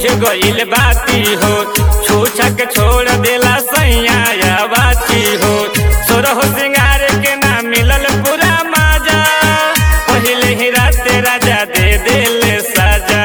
गइल बाती हो छूछा के छोड़ देला सैया या बाती हो सोरह सिंगार के ना मिलल पूरा माजा पहिले ही राते राजा दे देले साजा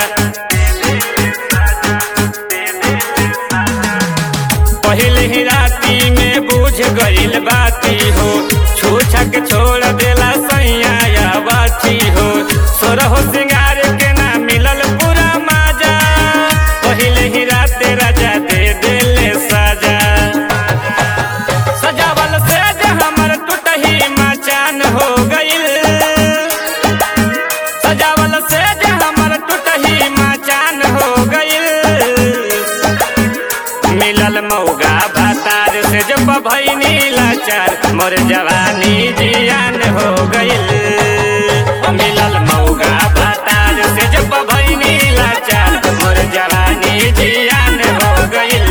पहिले ही राती में बुझ गइल बाती हो छूछा के छोड़ देला सैया या बाती हो सोरह सिंगार के ना मिलल पूरा माजा पहिले ही राते राजा दे देले साजा सजावल से हमर टूटही मचान हो गइल सजावल से हमर टूटही मचान हो गइल मिलल मौगा भातार से जब भैनी लाचार मोर जवानी जियान हो गइल मिलल मौगा भातार से जब भैनी लाचार मोर जवानी जियान हो गइल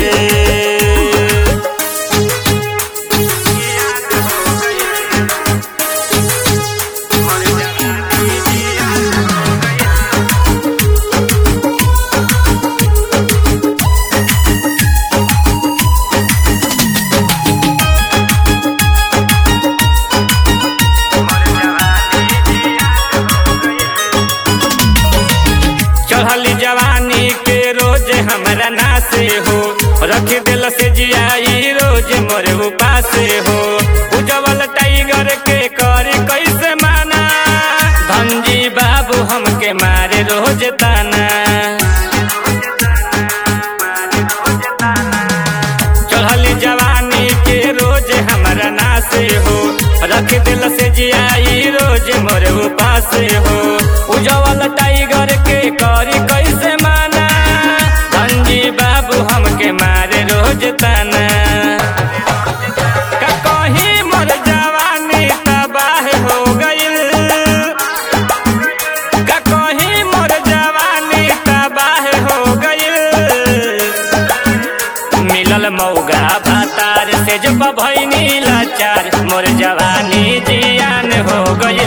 चढ़ली जवानी के रोज हमरा नासे हो रख दिल से जियाई रोज मोर उपासे हो उजवल टाइगर के करी कैसे माना धनजी बाबू हमके मारे रोज ताना चढ़ली जवानी के रोज हमरा नासे हो रख दिल से जियाई रोज मोर उपासे हो उजवल टाइगर के करी कैसे माना धनजी बाबू हमके मारे रोज ताना का कहीं मोर जवानी तबाह हो गइल का कहीं मोर जवानी तबाह हो गइल मिलल मौगा भातार से जब भैनी लाचार मोर जवानी जियान हो गइल